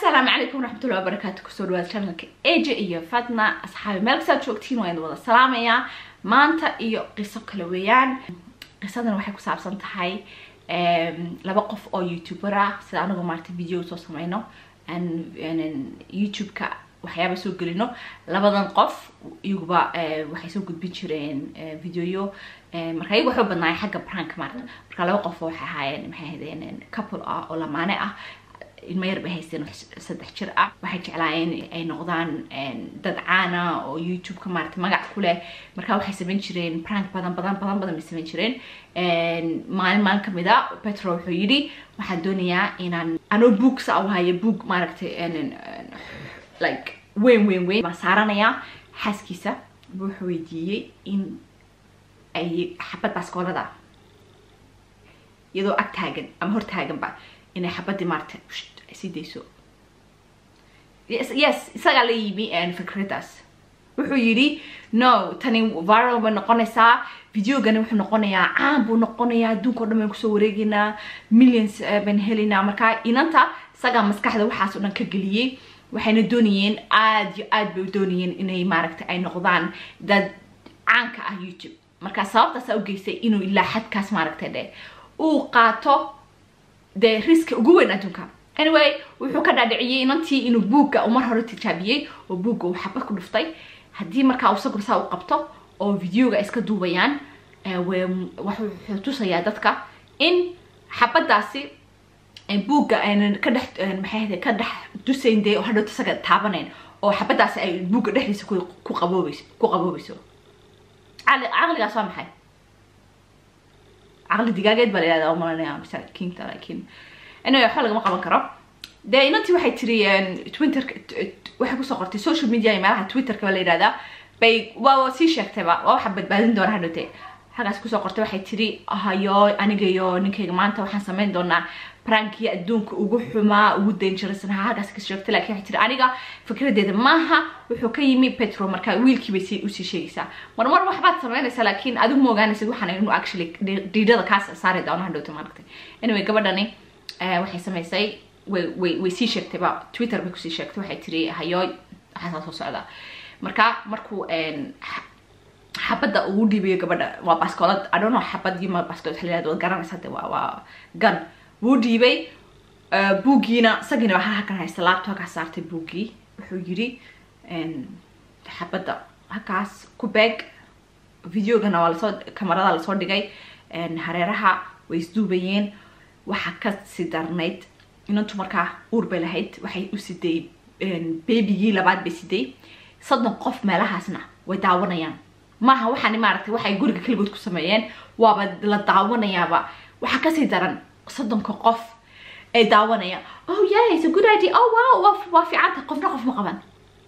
asalaamu calaykum waraxmatullahi wabarakaatu kusoo dhawaada channelka eja iyo fatna asxaabi meel kastaad joogtiin waa idin wada salaamayaa maanta iyo qiso kale weeyaan qisadan waxay ku saabsan tahay laba qof oo youtuber ah sida anagu maarata video soo sameyno youtube-ka waxyaaba soo gelino labadan qof iyaguba waxay soo gudbin jireen videoyo marka iyagu waxay u badnaayeen xagga prank maarata marka laba qof waxay ahaayeen maxay ahaydeen couple ah oo lamaane ah ilmo yar bay haysteen saddex jir ah waxay jeclaayeen ay noqdaan dad caana oo youtube-ka maarata magac ku leh marka waxay samayn jireen prank badan badan badan badan bay samayn jireen maalin maalin kamid a petro wuxuu yidhi waxaan doonayaa inaan anoo boog sa u hayo boog maaragtay like weyn weyn weyn baan saaranayaa xaaskiisa wuxuu weydiiyey in ay xabad baaskoolada iyadoo ag taagan ama hor taaganba inay xabadii maarata sii dayso yes isagaa la yimi fikradaas wuxuu yidhi no tani viral bay noqonaysaa videogani wuxuu noqonayaa caan buu noqonayaa adduunka o dhan baynu kusoo wareegaynaa millions baynu helaynaa marka inanta isagaa maskaxda waxaas o dhan ka geliyey waxayna doonayeen aada iyo aad bay doonayeen inay maaragta ay noqdaan dad caanka ah youtube marka sababtaasaa u geystay inuu ilaa xadkaas maaragta dhe uu qaato dee riska ugu weyn adduunka anyway wuxuu ka dhaadhiciyey inantii inuu buugga uu mar hore tijaabiyey oo buugga uu xabad ku dhuftay haddii markaa uu sawir saa u qabto oo videoga ay iska duubayaan wuxuu tusayaa dadka in xabadaasi buugga aynan ka dhex maxay ka dhex dusayn dee oo hadhowta isaga taabanayn oo xabadaasi ay buugga dhexdiisa ku qaboobayso ku qaboobayso caqligaas waa maxay caqli digaageed baa la yihahda umalanaya masaakiinta laakiin anyway waxba lagama qaban karo dee inantii waxay tiri twitter waxay kusoo qortay social media iyo meelaha twitterka ba la yihahdaa bay waa sii sheegtayba waa waxa badbaadin doona hadhowte halkaas kusoo qortay waxay tiri hayo aniga iyo ninkayga maanta waxaan sameyn doonaa prankii adduunka ugu xumaa ugu dangerous ha halkaas ka sheegtay lakin waxay tiri aniga fikradeeda maaha wuxuu ka yimi petro marka wiilkii bay usii sheegaysaa mar mar waxbaad sameynaysaa laakiin adigu ma ogaanaysid waxaan inuu actually dhiidhada kaas saari doono hadhowta maaragtay anyway gabadhani waxay samaysay way way way sii sheegtayba twitter bay kusii sheegtay waxay tiri hayooy waxaasaa soo socdaa marka markuu xabadda ugu dhiibayo gabadha waa baskoolad i don't know xabad iyo ma baskoolad waxa la yihahdo waad garanaysa de waa waa gun wuu dhiibay buuggiina isagiina waxaa halkan haysta laabto halkaas saartay buuggii wuxuu yidhi xabadda halkaas ku beeg videogana waa lasoo kamarada lasoo dhigay hareeraha way isduubayeen waxaa kasii darnayd inantu markaa uur bay lahayd waxay u siday babygii labaad bay siday soddon qof meelahaasna way daawanayaan maaha waxaani maaragtay waxay guriga keligood ku sameeyeen waaba la daawanayaaba waxaa kasii daran soddonka qof ay daawanayaan oh yeah it's a good idea oh wow waa fiicanta qofna qof ma qaban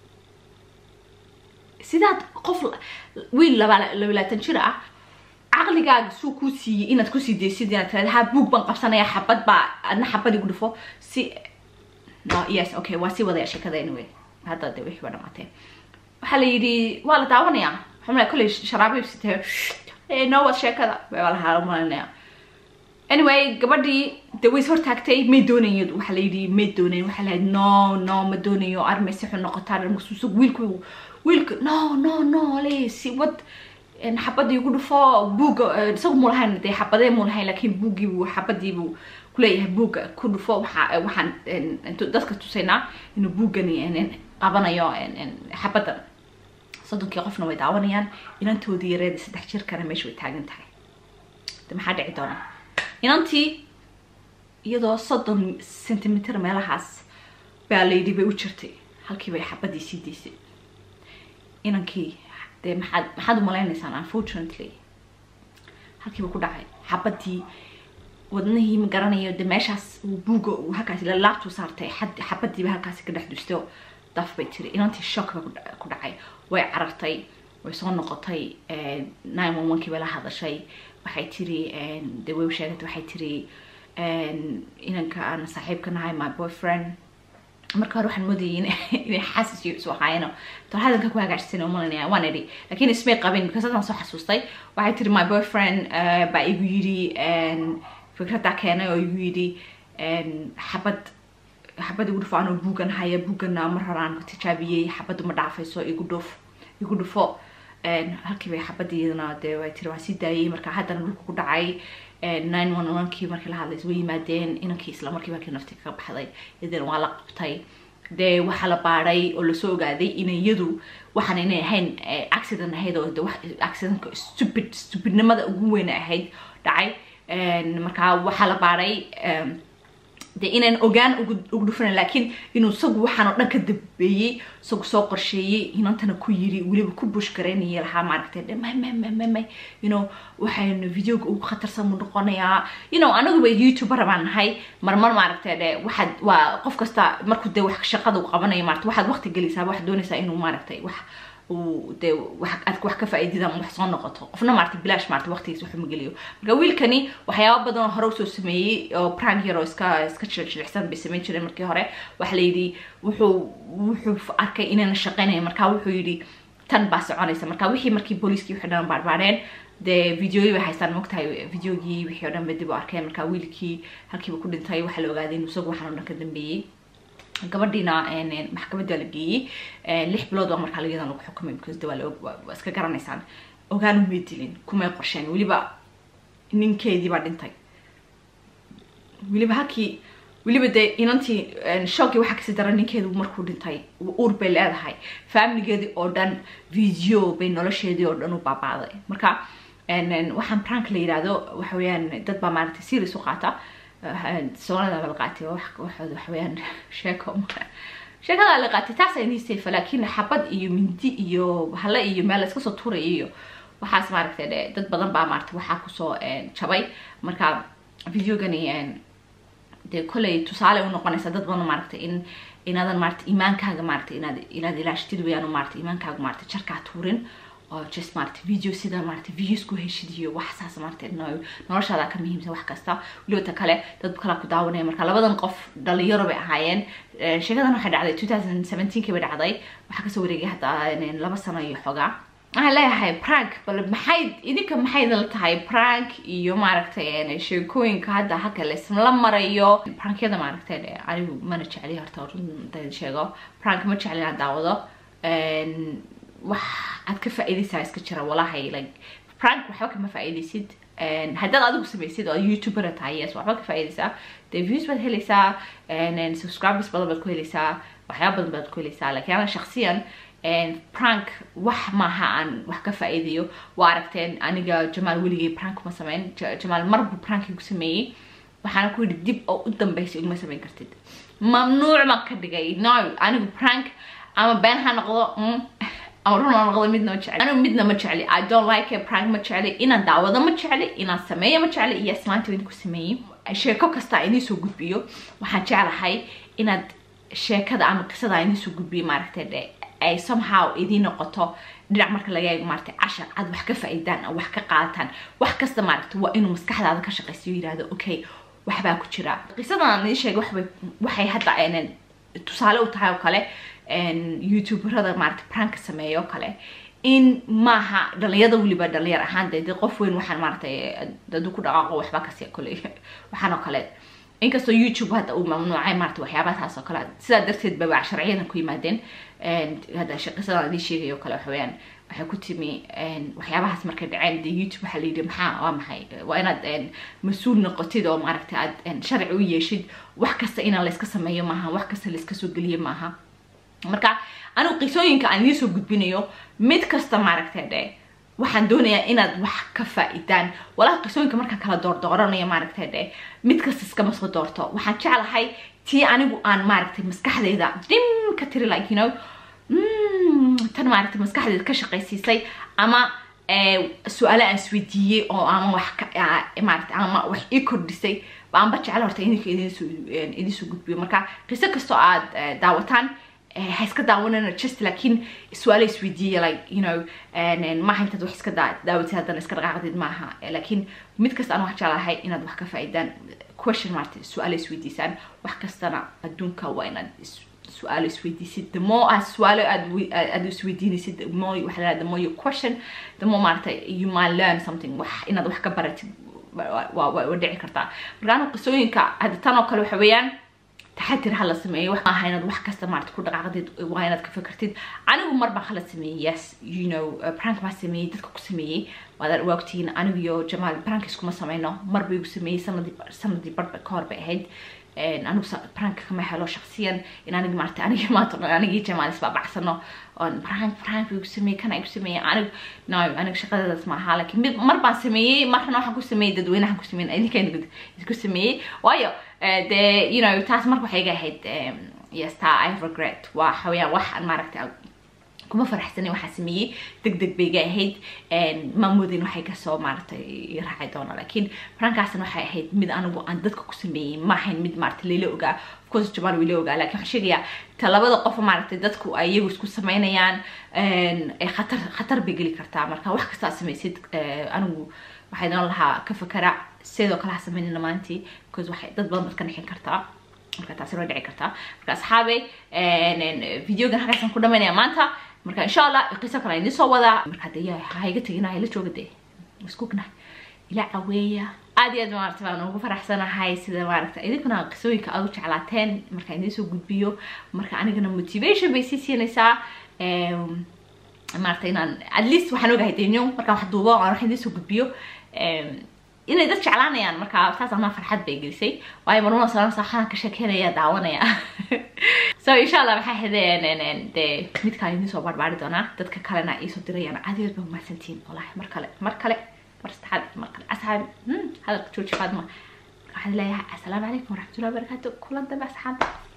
sidaad qof wiil laba labaatan jir ah caqligaaga suu kuu siiyey inaad kusii daysid inaad tirada ha buug baan qabsanaya xabad baa adna xabad igu dhufo si no yes okay waa sii wadaya sheekada anyway hadda de wixii ba dhamaatee waxaa la yidhi waa la daawanayaa xumla kolley sharaabi sitee no wad sheekada waa lahaa malinaya anyway gabadhii de way is hortaagtay may doonayn waxaa la yidhi may doonayn waxaa la yidhi no no ma doonayo armay si xun noqotaa dharmasuusug wiilku wiilka no no no le si wad xabadii ugu dhufo buugga isagu mu lahayn dee xabadee mu lahayn laakiin buuggii buu xabadii buu kuleeyahay buugga ku dhufo waxa waxaan dadka tusaynaa inuu buuggani qabanayo xabaddan soddonkii qofna way daawanayaan inantoodii yareeda saddex jirkana meesha way taagan tahay de maxaa dhici doona inantii iyadoo soddon centimeter meelahaas baa layidhi bay u jirtay halkii bay xabadii sii daysay inankii dee maxaad maxaad umalaynaysaa unfortunately halkiiba ku dhacay xabadii wadnihii ma garanayo de meeshaas buugga uu halkaasi lalaabtuu saartay xabadiiba halkaasi ka dhex dusto daf bay tiri inantii shock ba ku dhacay way carartay way soo noqotay nine one one kii bay la hadashay waxay tiri de way u sheegatay waxay tiri inanka aan saaxiibka nahay my boyfriend marka hore waxaan moodayay inay xaasis iyo isu ahaayeen tol hadalka ku hagaajsan umalanaya waan idhi lakiin ismay qabin because hadan soo xasuustay waxay tiri my boyfriend baa igu yidhi fikraddaa keenay oo igu yidhi xabad xabad igu dhufo anoo buugan haya buugana mar horaan tijaabiyey xabaddu ma dhaafayso igu dhuf igu dhufo halkii bay xabadiidana dee way tiri waan sii daayey marka haddana dhulka ku dhacay nine one one kii markii la hadlays way yimaadeen inankii isla markii markii nafti ka baxday iyadana waa la qabtay dee waxaa la baadhay oo lasoo ogaaday inayadu waxaan inay ahayn accident ahayd oo de accidentka stupid stupidnimada ugu weyn ahayd dhacay markaa waxaa la baadhay de inaan ogaan ugu dhufana laakiin inuu isagu waxaan oo dhan ka dambeeyey isagu soo qorsheeyey inantana ku yiri weliba ku bush garaynaya lahaa maaragtay may may may may may you know waxaynu videoga ugu khatarsan mu noqonayaa you know anaguba youtuber baan nahay marmar maaragtay de waxaad waa qof kasta markuu dee wax shaqada uu qabanayo maarata waxaad waqti gelaysaa waxaad doonaysaa inuu maaragtay wax dee aad wax ka faa'iidida ama wax soo noqoto qofna maarata bilaash maarata waqtigiisa waxuma geliyo marka wiilkani waxyaaba badan oo hore usoo sameeyey oo prank yar oo iska iska jilicsan bay samayn jireen markii hore waxa la yidhi wuxuu wuxuu arkay inayna shaqeynayn marka wuxuu yidhi tan baa soconaysa marka wixii markii booliiskii wixii dhan baarbaareen dee videoyi bay haystaan mogtahay videogii wixii oo dhan bay dib u arkeen marka wiilkii halkiiba ku dhintay waxaa la ogaaday inuu isagu waxaan oo dhan ka dambeeyey gabadhiina maxkamadda la geeyey lix bilood baa markaa layadan lagu xukumay because de waa iska garanaysaan ogaan umay dilin kumay qorsheen weliba ninkeedii baa dhintay weliba halkii weliba dee inantii shoogii waxaa kasii dara ninkeedu markuu dhintay uur bay leedahay familigeedii oo dhan video bay nolosheedii oo dhan u baabaaday marka waxaan prank la yidhaahdo waxa weeyaan dad baa maaragtay serious u qaata soonada la qaatay waxooda waxaweyaan sheeko sheekada la qaatay taasa inii safe laakiin xabad iyo mindi iyo hale iyo meel iska soo turay iyo waxaas maaragtay de dad badan baa maaragtay waxaa kusoo jabay marka videogani dee kolley tusaale u noqonaysa dad badan maaragtay in inaadan maaragtay iimaankaaga maaragtay inaad inaad ilaashtid weyaan maaragtay iimaankaaga maaragtay jarkaa tuurin oo just maaragtay video sida maaragtay videos ku heshid iyo wax saas maaragtay noloshaada ka muhiimsan wax kasta weliba ta kale dad kala ku daawanaya marka labadan qof dhalinyaro bay ahaayeen sheekadan waxay dhacday two thousand seventeenkii bay dhacday waxaa kasoo wareegay hadda laba sano iyo xogaa waxaan leeyahay prank bal maxay idinka maxay idinla tahay prank iyo maaragtay sheekooyinka hadda halka laisla marayo prankyada maaragtay anigu mana jecli horta runta sheego prank ma jecli inaan daawado wax aad ka faa'iidaysaa iska jira walahay like prank waxba kama faa'iidaysid haddaad adigu samaysid oo youtuber tahay yes waxba ka faa'iidaysaa dee views baad helaysaa subscribers badan baad ku helaysaa waxyaaba badan baad ku helaysaa laakiin ana shaksiyan prank wax maaha aan wax ka faa'iidayo waa aragteen aniga jamaal weligay prank ma sameyn jamaal mar buu prank igu sameeyey waxaana ku yidhi dib oo u dambeysa iguma samayn kartid mamnuuc baan ka dhigay no anigu prank ama been ha noqdo ama run ha noqdo midna ma jecli anigu midna ma jecli i don't like it prank ma jecli inaan daawado ma jecli inaan sameeyo ma jecli iyo islaanta idinku sameeyey sheeko kasta idiin soo gudbiyo waxaan jeclahay inaad sheekada ama qisada idiin soo gudbiyo maaragtay de ay somehow idiin noqoto dhinac marka laga eego maaragtay cashar aad wax ka faa'iidaan oo wax ka qaadataan wax kasta maaragtay waa inuu maskaxdaada ka shaqaysiyo yidhahdo okay waxbaa ku jira qisadan aan idiin sheegay waxbay waxay hadda tusaale u tahay oo kale youtuberada maaragtay pranka sameeya oo kale in maaha dhalinyada weliba dhalinyar ahaan de de qof weyn waxaan maaragtay dadu ku dhaqaaqo waxba kasi kole waxaan oo kale inkastoo youtube hadda uu mamnuucay maarata waxyaabahaas oo kale sidaa darteed ba waa sharciyadan ku yimaadeen hadda qisadan idiin sheegay oo kale waxa weeyaan waxay ku timi waxyaabahaas markay dhaceen de youtube waxaa layidhi maxaa waa maxay waa inaad mas-uul noqotid oo maaragtay aad sharci u yeeshid wax kasta inaan layska sameeyo maaha wax kasta layska soo geliyo maaha marka anigu qisooyinka aan idiin soo gudbinayo mid kasta maaragtay dhe waxaan doonayaa inaad wax ka faa-idaan walaha qisooyinka markaan kala doordooranaya maaragtay dhe mid kasta iskama soo doorto waxaan jeclahay tii anigu aan maaragtay maskaxdayda dim ka tiri like you know tan maaragtay maskaxdayda ka shaqaysiisay ama su-aale aan isweydiiyey oo ama wax maaragtay ama wax ii kordhisay baanba jecel horta idinka idinsoo idinsoo gudbiyo marka qiso kastoo aad daawataan ha iska daawanana just laakiin su-aale isweydiiya like you know maaha intaad wax iska daawatid haddana iska dhaqaaqdid maaha laakiin mid kasta aan wax jeclahay inaad wax ka faa-idaan question maarta su-aale isweydiisaan wax kastana adduunka waa inaad su-aalo isweydiisid the more aad su-aalo aad aad isweydiinaysid the more waxa la the more you question the more maarata you might learn something wax inaad wax ka baratid waa waa dhici kartaa marka anu qisooyinka hadda tan oo kale waxa weeyaan taxatir hala sameeyo wax maaha inaad wax kasta maarata ku dhaqaaqdid waa inaad ka fakartid anigu mar baan khala sameeyey yes you know prank baan sameeyey dadka ku sameeyey waad waagtihiin anigu iyo jamaal prank iskuma sameyno mar bay igu sameeyey sanadii sanadii barba ka hor bay ahayd anigu prank kama helo shaksiyan in aniga maarata aniga maanta anigii jamaal isbaabacsano oon prank prank igu sameeyey kana igu sameeyey anigu no aniga shaqadadaas ma ahaa laakiin mid mar baan sameeyey marna waxaan ku sameeyey dadweynahan ku sameeyey idinka isku sameeyey waayo dee you know taas marka waxay iga ahayd yes taa i regret waa xawayaan wax aan maaragtay kuma faraxsanin waxaa sameeyey deg deg bay iga ahayd maamoodin waxay kasoo maaragtay raacay doona laakiin frankaasna waxay ahayd mid anigu aan dadka ku sameeyey ma ahayn mid maaragtay layla ogaa of course jamal way la ogaa laakiin waxaan sheegayaa ta labada qof maaragtay dadku ay iyagu isku sameynayaan khatar khatar bay geli kartaa marka wax kastaa sameysid anigu waxay doon lahaa ka fakara sidoo kale ha sameynina maantii because waxay dad badan baad ka nixin kartaa marka taasi waa dhici kartaa marka asxaabe videogan halkaasaan ku dhamaynaya maanta marka insha allah qiso kale idiin soo wadaa marka de ha iga tegina ila jooga de iskugna ila caweeya aad iyo aad maarata baan ugu faraxsanahay sida maaragta idinkuna qisooyinka aad u jeclaateen marka idiin soo gudbiyo marka anigana motivation bay sii siinaysaa maarata inaan at least waxaan ogahay denyo markaan wax duubo aan wax idiin soo gudbiyo inay dad jeclaanayaan marka taas ama farxad bay gelisay waayo marmada salan saaxaan ka sheekeynaya daawanaya so insha allah waxaa hadeen dee midkaan idiin soo barbaari doonaa dadka kalena iisoo dirayaan adeed ba umahadsantihiin wallahi mar kale mar kale mar saddexaad mar kale asxaabi hadalka jooji faadma waxaan leeyahay assalaamu calaykum waraxmatullahi wabarakaatu kulan dambe asxaabta